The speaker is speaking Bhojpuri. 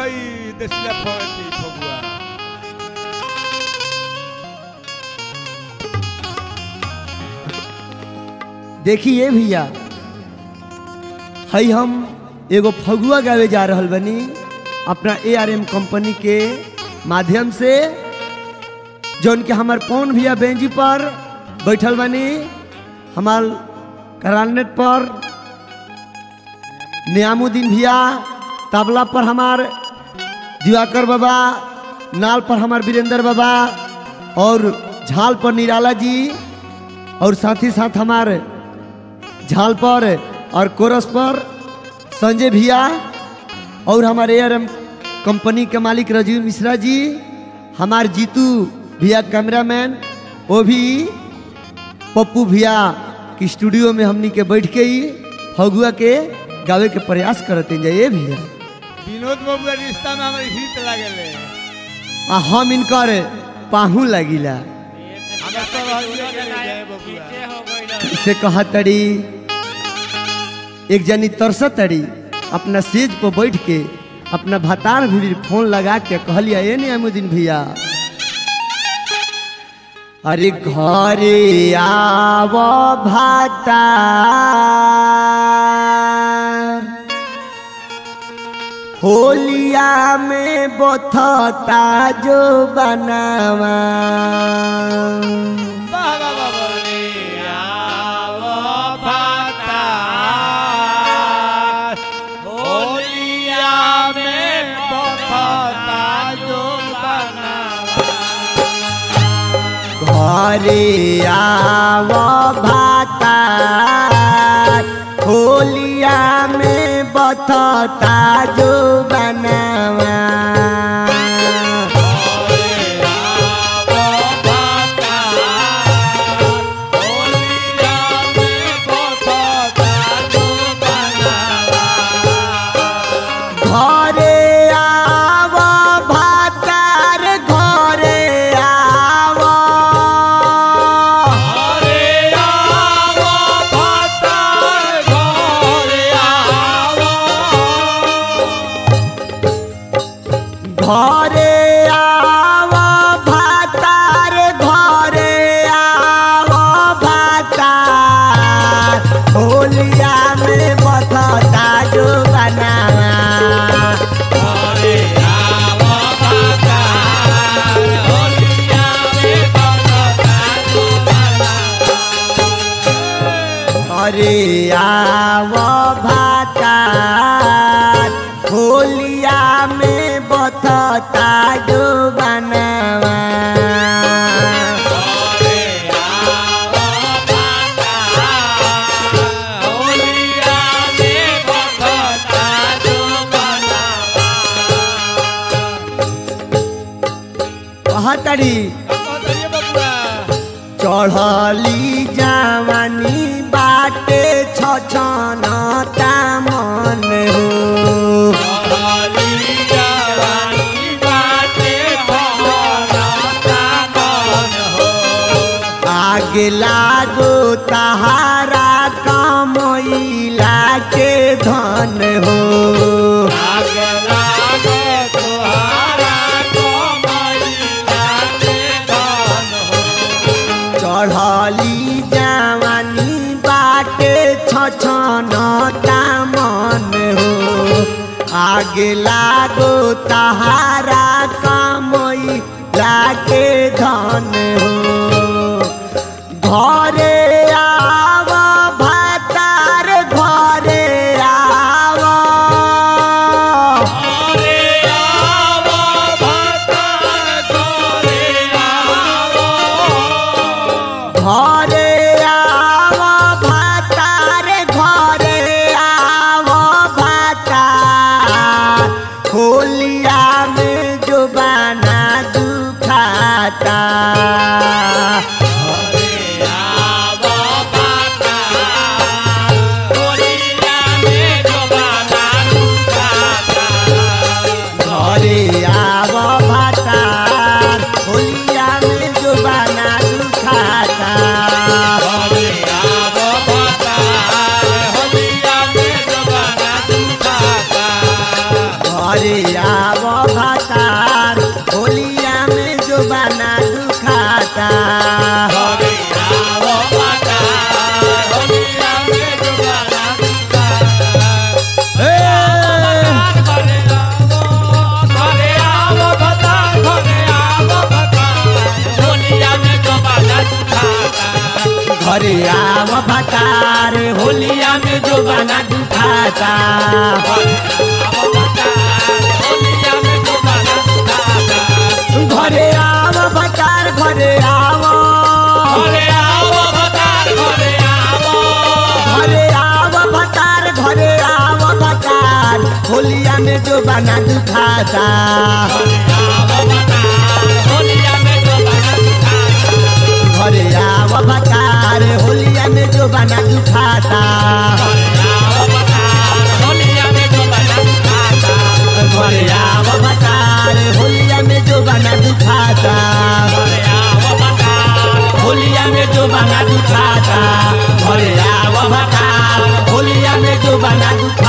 हई देसिला फौती फगुआ देखिए भैया हई हम एगो फगुआ गावे जा रहल बनी अपना ए आर एम कंपनी के माध्यम से जौन के हमार पौन भैया बेंजी पर बैठल बनी हमार करानेट पर नियामुद्दीन भैया तबला पर हमार दिवाकर बाबा नाल पर हमार वीरेंद्र बाबा और झाल पर निराला जी और साथ ही साथ हमारे झाल पर और कोरस पर संजय भैया और हमारे एयर कंपनी के मालिक राजीव मिश्रा जी हमारे जीतू भैया कैमरामैन वो भी पप्पू भैया की स्टूडियो में हमनी के बैठ के ही फगुआ के गावे के प्रयास करते जाइए भैया विनोद बाबू के रिश्ता में हमारे हित लागेले आ हम इनकर पाहू लगिला हमें सब हइए के ले जाए बबुआ से कहा तड़ी एक जनी तरस तड़ी अपना सेज पर बैठ के अपना भतार भी फोन लगा के कहलिया ये नहीं अमुदीन भैया अरे घरे आव भातार होलिया में बथता जो बनावा वाह वाह वाह वाह होलिया में बफता जो घरे आव भातार होलिया में बथता जो बनावा घरे आव भातार घरे आव घरे आव भातार घरे आव भातार होलिया में बथता जो बनावा अरे आव भातार होलिया में बथता जो बनावा कहतड़ी चढ़ली जवानी बाटे छछनता मन हो आगे लागो तहारा कमैला के धन हो चढ़ली जवानी बाटे छछनता मन हो आगे लागो तहारा कमैला के धन हो घरे आव भातार घरे आव घरे आव भातार घरे आव भातार होलिया में जो बना दुखाता घरे आव भतार होलिया में जो बना दुखाता घरे आव भतार घरे आव घरे आव भतार घरे आव भतार होलिया में जो बना दुखाता घरे आव भतार होलिया में जो बना दुखाता घरे आव भतार होलिया में जो बना दुखाता होलिया में जो बना दुखाता घरे आव भतार होलिया में जो बना दुखाता